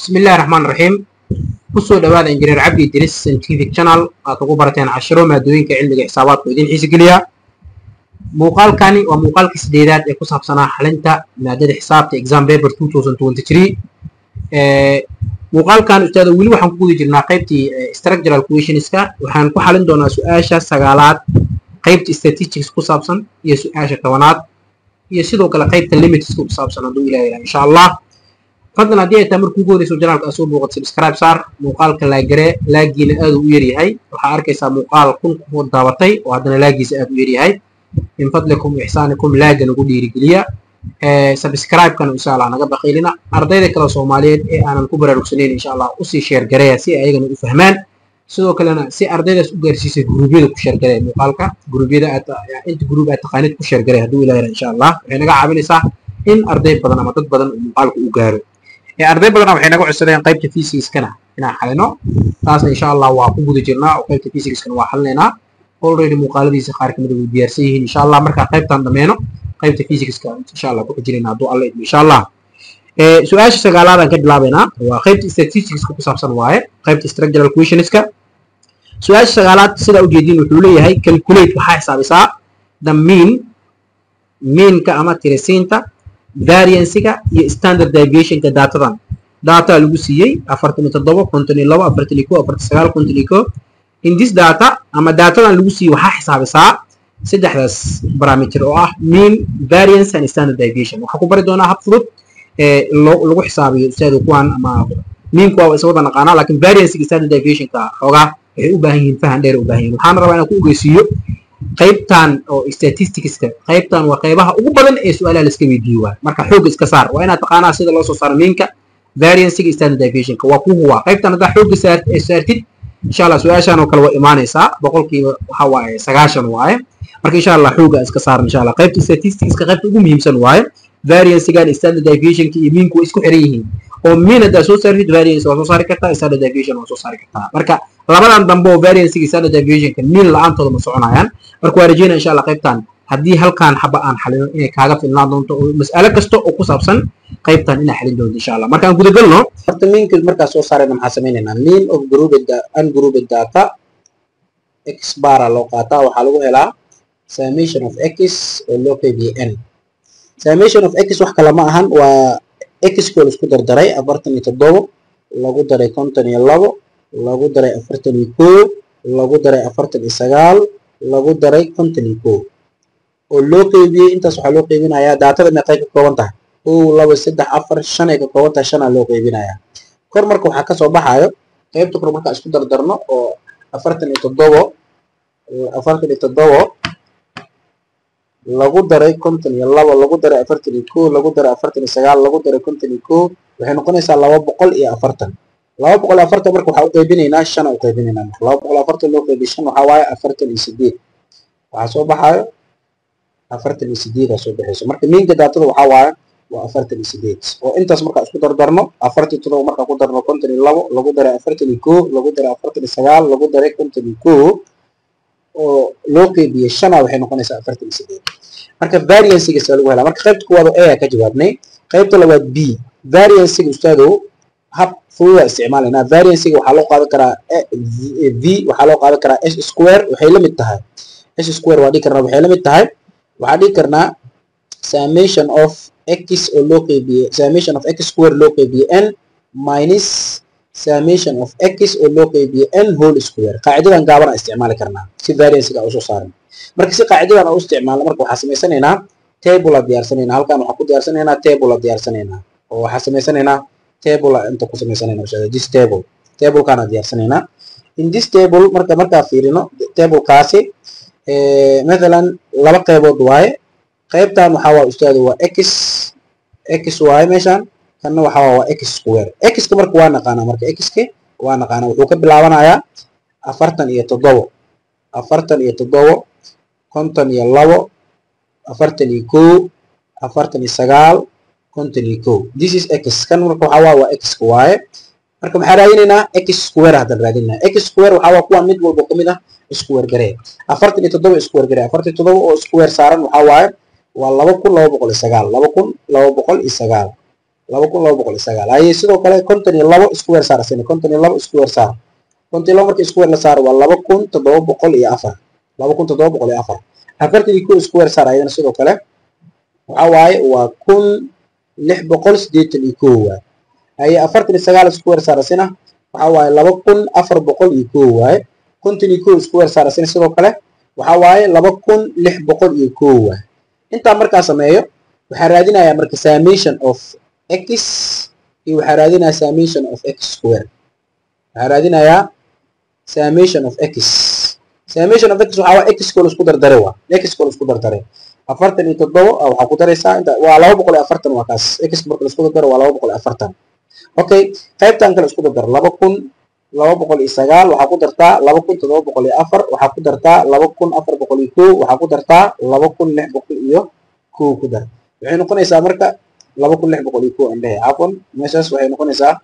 bismi illahi raxmaan raxiim kusoo dhawaada injineer cabdi idris scientific channel aad ugu barateen cashiro maadooyinka cilmiga xisaabaadku idin xiisi geliya muuqaalkani waa muuqaalka sideedaad ee ku saabsanaa xalinta maadada xisaabta exam paper muuqaalkan ustaada weli waxaan ku guda jirnaa qaybtii structural questionska waxaan ku xalin doonaa su-aasha sagaalaad qaybta statistics ku saabsan iyo su-aasha tobanaad iyo sidoo kale qaybta limitska ku saabsan hadduu ilaha ilaha insha allah fadlan haddii ay tahay markuu ugu horeyso janaalka asoo booqad subscribe saar muuqaalka laagare laagiina aad u yaryahay waxaa arkaysaa muuqaal kun ku daabatay oo haddana laagiisa aad u yaryahay min fadlikum ixsaanikum laaga nagu dhiirigeliya subscribe-kana insha allah naga baqiilina ardayda kale soomaaliyeed ee aanan ku baraarugsanayn insha allah usii sheergareya si ayagana u fahmaan sidoo kalena si ardaydaas u gaarsiisay guruubyada ku sheergareya muuqaalka guruubyada inta guruub aad taqaanid ku sheergareya hadduu ilaah insha allah waxay naga caawinaysaa in arday badan ama dad badan uu muuqaalka u gaaro arday badana waxay naga codsadeen qaybta physics-kana inaan xalino taasna insha allah waa ku guda jirnaa oo qaybta physics-kana waa xalinaynaa already muuqaaladiisa qaar kamid way diyaarsan yihiin insha allah markaa qaybtaan dhameeno qaybta physics-ka insha allah ku xijinayna hadduu alla idmo insha allah su-aasha sagaalaadaan ka bilaabaynaa waa qaybta statistics-ka ku saabsan waaye qaybta structural questionska su-aasha sagaalaad sidaa ujeedin wuxuu leeyahay calculate waxaa xisaabisaa the mean meanka ama tirisiinta variansiga iyo standard deviationka datadan data lagu siiyey afartan iyo toddoba konton iyo labo afartan iyo ko afartan sagaal konton iyo ko in this data ama datadan lagu siiyey waxaa xisaabisaa saddexdaas parameter oo ah mean variance and standard deviation waxaa ku bari doonaa hab fudud ee lagu xisaabiyo ustaadu kuwan ama meanku waa isa wada naqaanaa laakiin variancega standard deviationka xoogaa waxay u baahan yihiin fahan dheer u baahan yihin waxaana rabaa inaan ku ogeysiiyo qaybtan oo statisticska qaybtan waa qaybaha ugu badan ee su-aalaha laska weydiiyo waa marka xoogga iska saar waa inaad taqaanaa sida loo soo saaro miinka variancega standard deviationka waa kuhu waa qaybtan haddaa xoogga saartid insha allah su-aashan oo kale waa imaanaysaa boqolkiiba waxa waaye sagaashan waaye marka insha allah xoogga iska saaran insha allah qaybta statisticska qaybta ugu muhiimsan waaye variancegan standard deviationka iyo miinku way isku xiran yihiin oo mean haddaa soo saartid variance waa soo saari kartaa standard deviation waa soo saari kartaa marka labadan dambe oo variancega standard deviationka mean la-aantooda ma soconayaan marka waa rajeynaya insha allah qaybtan haddii halkaan xaba aan xalino inay kaaga filnaan doonto oo mas'alo kasta oo ku saabsan qaybtan inaa xalin doonto insha allah marka aan gudagalno horta meanka markaa soo saarayna maxaa sameynaynaa mean of grouped ungrouped data x bara loo qaataa waxaa lagu helaa summation of x oo loo qeybiye n summation of x wax kale ma ahan waa x koo laisku dardaray afartan iyo toddobo lagu daray konton iyo labo lagu daray afartan iyo koo lagu daray afartan iyo sagaal lagu daray konton iyo koo oo loo qeybiyey intaas waxaa loo qeybinayaa daatada meeqay ka kooban tahay kow laba saddex afar shan ay ka kooban tahay shanaa loo qeybinayaa kor marka waxaa kasoo baxaayo qeybta kor markaa isku dardarno oo afartan iyo toddobo afartan iyo toddobo lagu daray konton iyo labo lagu daray afartan iyo koo lagu daray afartan iyo sagaal lagu daray konton iyo koo waxay noqonaysaa laba boqol iyo afartan laba boqol iyo afartan marka waxaa u qeybinaynaa shan u qeybinaynaa marka laba boqol afartan loo qeybiy shan waxaa waaye afartan iyo sideed waxaa soo baxaayo afartan iyo sideedaa soo baxayso marka miinka daatada waxaa waaye waa afartan iyo sideed oo intaas markaa isku dardarno afartan iyo todoba markaa ku darno konton iyo labo lagu daray afartan iyo koo lagu daray afartan iyo sagaal lagu daray konton iyo koo oo loo qeybiyey shana waxay noqonaysaa afartan iyo sideed marka variancega saa lagu helaa marka qaybta kuwaad oo a ka jawaabnay qaybta labaad b variancega ustaadow hab fududa isticmaalaynaa variancega waxaa loo qaadan karaa v waxaa loo qaadan karaa s square waxay la mid tahay s square waa dhihi karnaa waxay la mid tahay waxaa dhihi karnaa summation of x oo loo qeybiyey summation of x square loo qeybiyey n minus summation of x oo loo qeybiyey n whole square qaacidadan gaabana isticmaali karnaa si variancega usoo saaran marka si qaacidadan u isticmaalno marka waxaa samaysanaynaa table a diyaarsanaynaa halkan waxaa ku diyaarsanaynaa table a diyaarsanaynaa oo waxaa samaysanaynaa table inta ku samaysanayna insha this table tablekaana diyaarsanaynaa in this table marka markaa fiirino tablekaasi mathalan laba qaybood waaye qaybtan waxaa waa ustaado waa x x waaye meeshan kanna waxaa waa x square x-ka marka waa naqaanaa marka x-ka waa naqaanaa wuxuu ka bilaabanayaa afartan iyo toddobo afartan iyo toddobo konton iyo labo afartan iyo koo afartan iyo sagaal konton iyo koo this is x kan marka waxaa waa waa x-ka waaye marka maxaa raadinaynaa x square haddaan raadinaa x square waxaa waa kuwan mid walba kamid ah square garee afartan iyo toddoba square garee afartan iyo toddoba oo square saaran waxaa waaye waa laba kun laba boqol iyo sagaal laba kun laba boqol iyo sagaal laba kun laba boqol iyo sagaal haye sidoo kale konton iyo labo isku weer saar asina konton iyo labo isku weer saar konton iyo labo marka isku weer la saaro waa laba kun toddoba boqol iyo afar laba kun toddoba boqol iyo afar afartan iyo kow isku weer saar ayadana sidoo kale waxa waaye waa kun lix boqol siddeetan iyo kow waay haye afartan iyo sagaal isku weer saar asina waxa waaye laba kun afar boqol iyo kow waaye konton iyo kow isku weer saar asina sidoo kale waxa waaye laba kun lix boqol iyo kow waay intaa markaa sameeyo waxaa raadinayaa marka summation of x iyo waxaa raadinayaa summation of x square waxaa raadinayaa summation of x summation of x waxaa waa x koo isku dardare waa x koo isku dardare afartan iyo toddobo waxaa ku daraysaa inta waa laba boqol iyo afartan waa kaas x marka la isku dardaro waa laba boqol iyo afartan okay qaybtan kale isku dardar laba kun laba boqol iyo sagaal waxaa ku dartaa laba kun toddoba boqol iyo afar waxaa ku dartaa laba kun afar boqol iyo kow waxaa ku dartaa laba kun lix boqol iyo kow ku dar waxay noqonaysaa marka laba kun lix boqol iyo kow andhehe cafwan meeshaas waxay noqonaysaa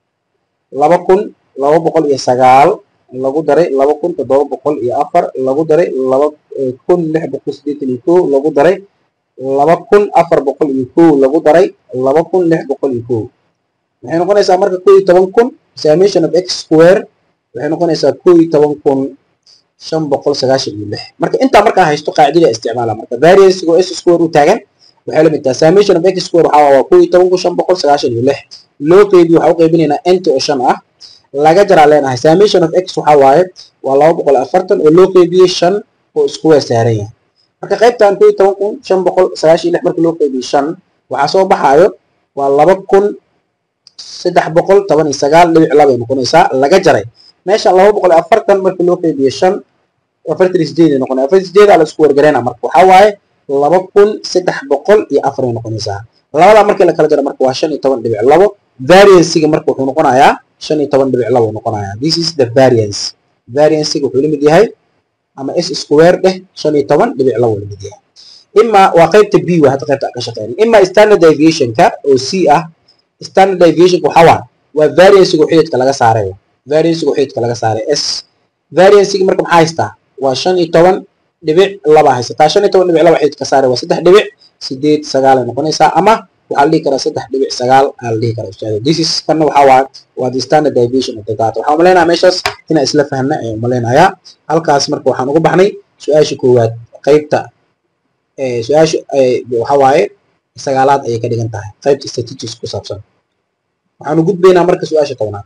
laba kun laba boqol iyo sagaal lagu daray laba kun toddoba boqol iyo afar lagu daray laba kun lix boqol siddeetan iyo kow lagu daray laba kun afar boqol iyo kow lagu daray laba kun lix boqol iyo kow waxay noqonaysaa marka kow iyo toban kun summation of x square waxay noqonaysaa kow iyo toban kun shan boqol sagaashan iyo lix marka intaa markaa haysto qaacidada isticmaala marka variance oo s square u taagan waxay la mid tahay summation of x square waxaa waa kow iyo toban kun shan boqol sagaashan iyo lix loo qeybiyo waxaa u qeybinaynaa nt oo shan ah laga jaraa leenahay summation of x waxaa waaye waa laba boqol afartan oo loo qeybiyey shan oo square saaran yahay marka qaybtan kow iyo toban kun shan boqol sagaashan iyo lix marka loo qeybiyo shan waxaa soo baxaayo waa laba kun saddex boqol toban iyo sagaal dhibic labay noqonaysaa laga jaray meeshan laba boqol iyo afartan marka loo qeybiyo shan afartan iyo sideed ay noqonaya afartan iyo sideedaa la isku wargareyna marka waxaa waaye laba kun saddex boqol iyo afar ay noqonaysaa labadaa markii la kala jaro marka waa shan iyo toban dhibic labo variancega marka wuxuu noqonayaa shan iyo toban dhibic labo noqonayaa this is the variance variancega wuxuu la mid yahay ama s square dheh shan iyo toban dhibic labo la mid yahay ima waa qaybta b waa hadda qaybta ka shaqeyn ima standard deviationka oo c ah standard deviationka waxaa waa waa variancega xididka laga saaray variancega xididka laga saaray s variancega marka maxaa haystaa waa shan iyo toban dhibic laba haysataa shan iyo toban dhibic laba xididka saaray waa saddex dhibic sideed sagaal ay noqonaysaa ama waxaa la dhihi karaa saddex dhibic sagaal aa la dhihi karaa ustaado this is kana waxaa waa waa the standard deviation of the data waxaan umaleynayaa meeshaas inaan isla fahna ayaan umaleynayaa halkaas marka waxaan ugu baxnay su-aasha koowaad qaybta su-aasha waxaa waaye sagaalaad ayay ka dhigan tahay qaybta statistics ku saabsan waxaanu gudbaynaa marka su-aasha tobnaad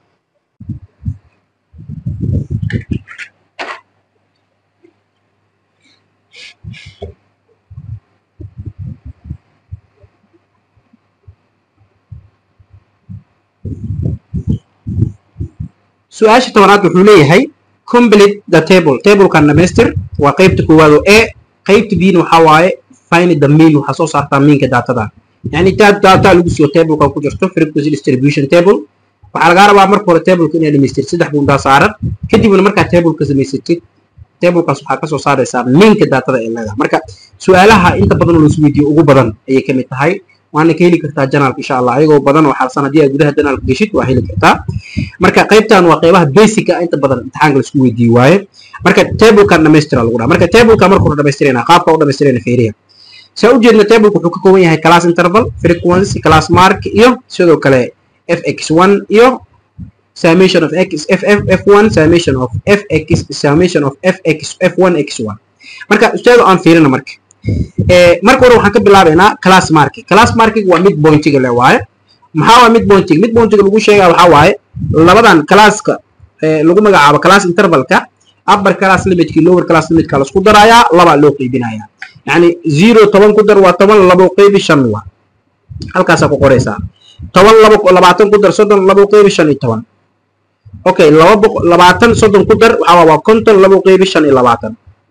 su-aasha tobanaad wuxuu leeyahay complete the table tablekan dhamaystir waa qaybta koowaad oo e qaybta bna waxaa waaye find the mean waxaa soo saartaa meanka datadan yani intaad data lagu siiyo tablekan ku jirto frequency distribution table waxaa lagaa rabaa marka hore tableka inaad dhamaystir saddex bundaa saaran kadibna markaad tableka samaysatid tablekaas waxaa kasoo saaraysaa meanka datada ee leedahay marka su-aalaha inta badan oo lasu weydiiyo ugu badan ayay ka mid tahay waana ka heli kartaa janaalka insha allah ayagoo badan oo xalsan haddii aad gudaha janaalka geshid waa heli kartaa marka qaybtan waa qaybaha basic ah inta badan imtixaanka laisku weydiiye waaye marka tablekan dhamaystira lagu dhaha marka tableka marka hore dhamaystirayna qaabka u dhamaystirayna feeriya saa u jeedna tableka wuxuu ka kooban yahay class interval frequency class mark iyo sidoo kale fx1 iyo summation of x ff f1 summation of fx summation of fx f1 x1 marka ustaado aan fiirina marka marka hore waxaan ka bilaabaynaa class marking class marking waa mid pointiga le waaye maxaa waa mid pointiga mid pointiga lagu sheegaa waxaa waaye labadan classka lagu magacaabo class intervalka upper class limitkii lower class limitka lasku darayaa labaa loo qeybinayaa yacni zero toban ku dar waa toban labo qeybi shan waa halkaasaa ku qoraysaa toban labo labaatan ku dar soddon labo qeybi shan iyo toban okay laba boqo labaatan soddon ku dar waxaa waa konton labo qeybi shan iyo labaatan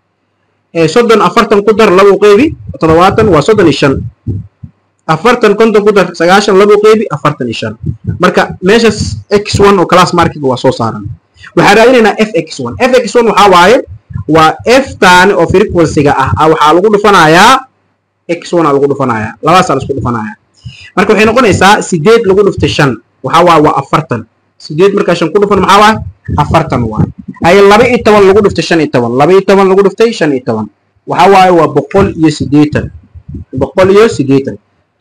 soddon afartan ku dar labo qeybi toddobaatan waa soddon iyo shan afartan konton ku dar sagaashan labo qeybi afartan iyo shan marka meeshas x one oo class markiga waa soo saaran waxaan raadinaynaa f x one f x one waxaa waaye waa f taani oo frequencyga ah waxaa lagu dhufanayaa x one aa lagu dhufanayaa labaasaa laisku dhufanayaa marka waxay noqonaysaa sideed lagu dhuftay shan waxaa waaye waa afartan sideed markaa shan ku dhufan maxaa waaye afartan waaye haye laba iyo toban lagu dhuftay shan iyo toban laba iyo toban lagu dhuftay shan iyo toban waxaa waaye waa boqol iyo siddeetan boqol iyo siddeetan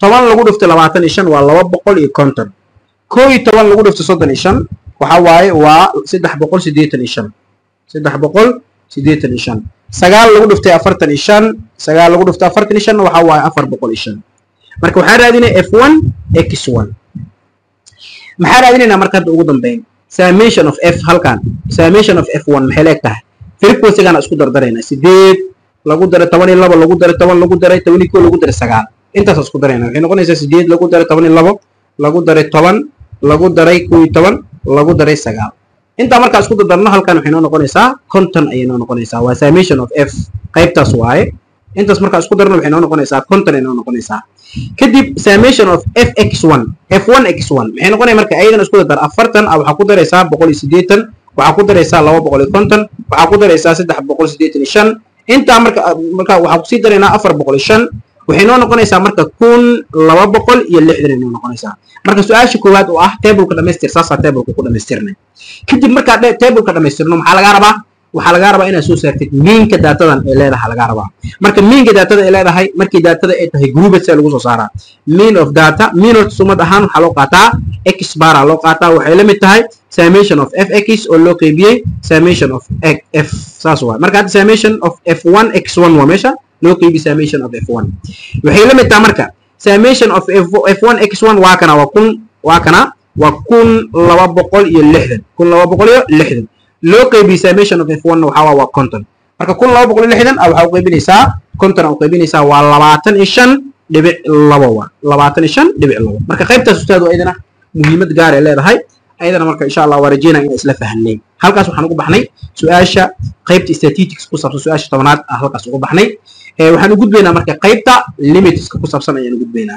toban lagu dhifto labaatan iyo shan waa laba boqol iyo konton koo iyo toban lagu dhifto soddon iyo shan waxa waaye waa saddex boqol siddeetan iyo shan saddex boqol siddeetan iyo shan sagaal lagu dhiftay afartan iyo shan sagaal lagu dhiftay afartan iyo shanna waxa waaye afar boqol iyo shan marka waxaan raadinaya f one x one maxaa raadinaynaa marka hadda ugu dambeyn summation of f halkan summation of f one maxay leeg tahay frequency-gaana isku dardaraynaa sideed lagu daray toban iyo labo lagu daray toban lagu daray toban iyo koo lagu daray sagaal intaas isku darayna waxay noqonaysaa sideed lagu daray toban iyo labo lagu daray toban lagu daray koo iyo toban lagu daray sagaal intaa markaa isku dardarno halkan waxay noo noqonaysaa conton ayay noo noqonaysaa waa summation of f qaybtaas waaye intaas markaa isku darno waxay noo noqonaysaa conton ay noo noqonaysaa kadib summation of f x one f one x one maxay noqonaya marka ayadana isku dardar afartan ah waxaa ku daraysaa boqol iyo siddeetan waxaa ku daraysaa laba boqol iyo konton waxaa ku daraysaa saddex boqol siddeetan iyo shan intaa marka marka waxaa kusii daraynaa afar boqol iyo shan waxay noo noqonaysaa marka kun laba boqol iyo lixdan ay noo noqonaysaa marka su-aasha koowaad oo ah tableka dhamaystir saasaa tableka ku dhamaystirnay kadib markaa tableka dhamaystirno maxaa lagaa rabaa waxaa lagaa rabaa inaad soo saartid miinka daatadan ee leedahay lagaa rabaa marka miinka daatada ay leedahay markii daatada ay tahay grouped see lagu soo saaraa mean of data mean of sumad ahaan waxaa loo qaataa x bara loo qaataa waxay la mid tahay summation of f x oo loo qeybiyey summation of f saas waay marka hadda summation of f one x one waa meesha loo qeybi summation of f one waxay la mid tahay marka summation of f one x one waa kana waa kun waa kana waa kun laba boqol iyo lixdan kun laba boqol iyo lixdan loo qeybiye summation of f one waxaa waa waa conton marka kun laba boqol iyo lixdan ah waxaa u qeybinaysaa conton u qeybinaysaa waa labaatan iyo shan dhibic labo waa labaatan iyo shan dhibic labo marka qaybtaas ustaadu ayadana muhiimad gaar ay leedahay ayadana marka insha allah waa rajeynaya inaan isla fahanay halkaas waxaan ugu baxnay su-aasha qaybta statistics ku saabsan su-aasha tobanaad ah halkaas ugu baxnay waxaan u gudbaynaa marka qaybta limitska ku saabsan ayaan u gudbaynaa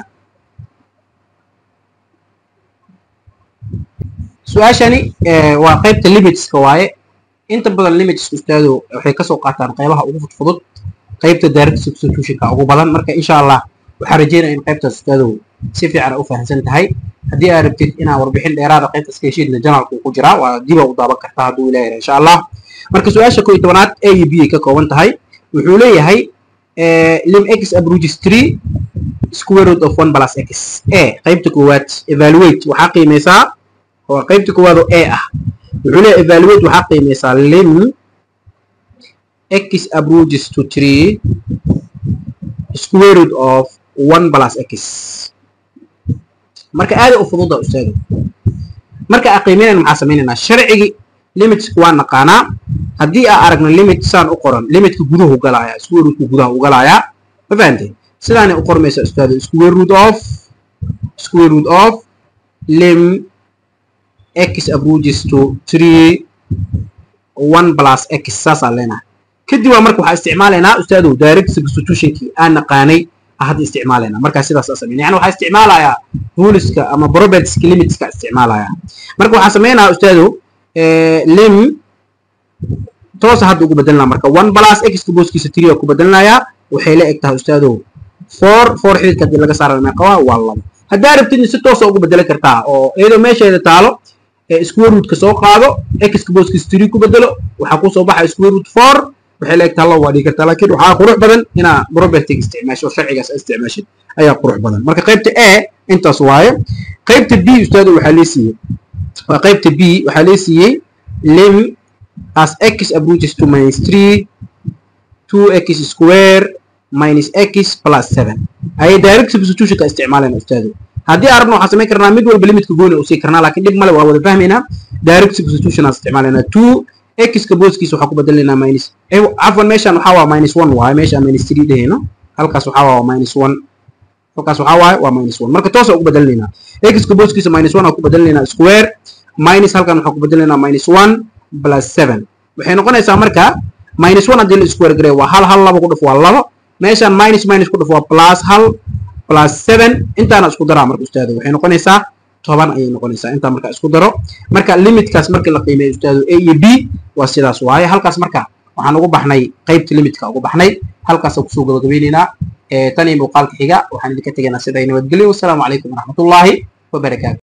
su-aashani waa qaybta limitska waaye inta badan limitska ustaado waxay kasoo qaataan qaybaha ugu fudfudud qaybta direct substitutionka ugu badan marka insha allah waxaan rajeynaya in qaybtaas ustaadow si fiican u fahamsan tahay haddii aad rabtid inaad warbixin dheeraada qaybtaas ka heshiidna janalku ku jiraa waa diba u daaban kartaa hadduu ilaahay insha allah marka su-aasha koo iyo tobanaad a iyo b ay ka kooban tahay wuxuu leeyahay lim x abruges three square root of one plus x a qaybta koowaad evaluate waxaa qiimeysaa waa qaybta koowaad oo a ah wuxuu leeyahay evaluate waxaa qiimeysaa lim x abruges to three square root of one plus x marka aaday u fududa ustaado marka aan qiimeynayna maxaa sameynaynaa sharcigii limitska waa naqaanaa haddii aan aragno limit saan u qoran limitka guduhu galaaya square rootka gudaha u galaaya ma fahantay sidaanay u qormaysa ustaado square root of square root of lim x approaches to three one plus x saasaan leenahay kadib waa marka waxaa isticmaalaynaa ustaadow direct substitutionkii aan naqaanay hadda isticmaalayna markaa sidaas aa sameyn yani waxaa isticmaalayaa ruleska ama propertieska limitska isticmaalaya marka waxaa sameynaya ustaadow lim toosa hadda ugu bedelinaa marka one plus xka booskiisa three ku bedelinayaa waxay la eg tahay ustaadow four four xididka haddii laga saarayo meeqa waa waa labo haddaa rabtidna si toosa ugu bedelan kartaa oo iyadoo meesheeda taalo square rootka soo qaado xka booskiisa three ku bedelo waxaa kusoo baxa square root four waxay la eg tahay labo waa dhigi kartaa laakiin waxaa qurux badan inaa propertiga isticmaasho oo sharcigaas isticmaashid ayaa qurux badan marka qaybta a intaas waaye qaybta b ustaado waxaa lee siiyey waa qaybta b waxaa lee siiyey lim as x approaches to minus three two x square minus x plus seven ayay direct substitutionka isticmaalayna ustaado haddii arabna waxaan samayn karnaa mid walba limitka gooni usii karnaa laakiin dhib male waa wada fahmaynaa direct substitution aan isticmaalaynaa two xka booskiisa waxaa ku bedelaynaa minus cafwan meeshan waxaa waa minus one waaye meeshaan minus three dhehayno halkaas waxaa waa minus one halkaas waxaa waaye waa minus one marka toosa ugu bedelinaynaa xka booskiisa minus one aa ku bedelinaynaa square minus halkan waxaa ku bedelaynaa minus one plus seven waxay noqonaysaa marka minus one haddii la square garay waa hal hal laba ku dhuf waa labo meeshaan minus minus ku dhuf waa plus hal plus seven intaana isku daraa marka ustaado waxay noqonaysaa toban ayay noqonaysaa intaa marka isku daro marka limitkaas markii la qiimeeyo ustaado a iyo b waa sidaas waaye halkaas marka waxaan ugu baxnay qaybta limitka ugu baxnay halkaasaan kusoo gabagabeynaynaa tan iyo muuqaalka xiga waxaan idinka tegaynaa sida ay nabadgelyo wassalaamu calaykum waraxmatullaahi wabarakaatu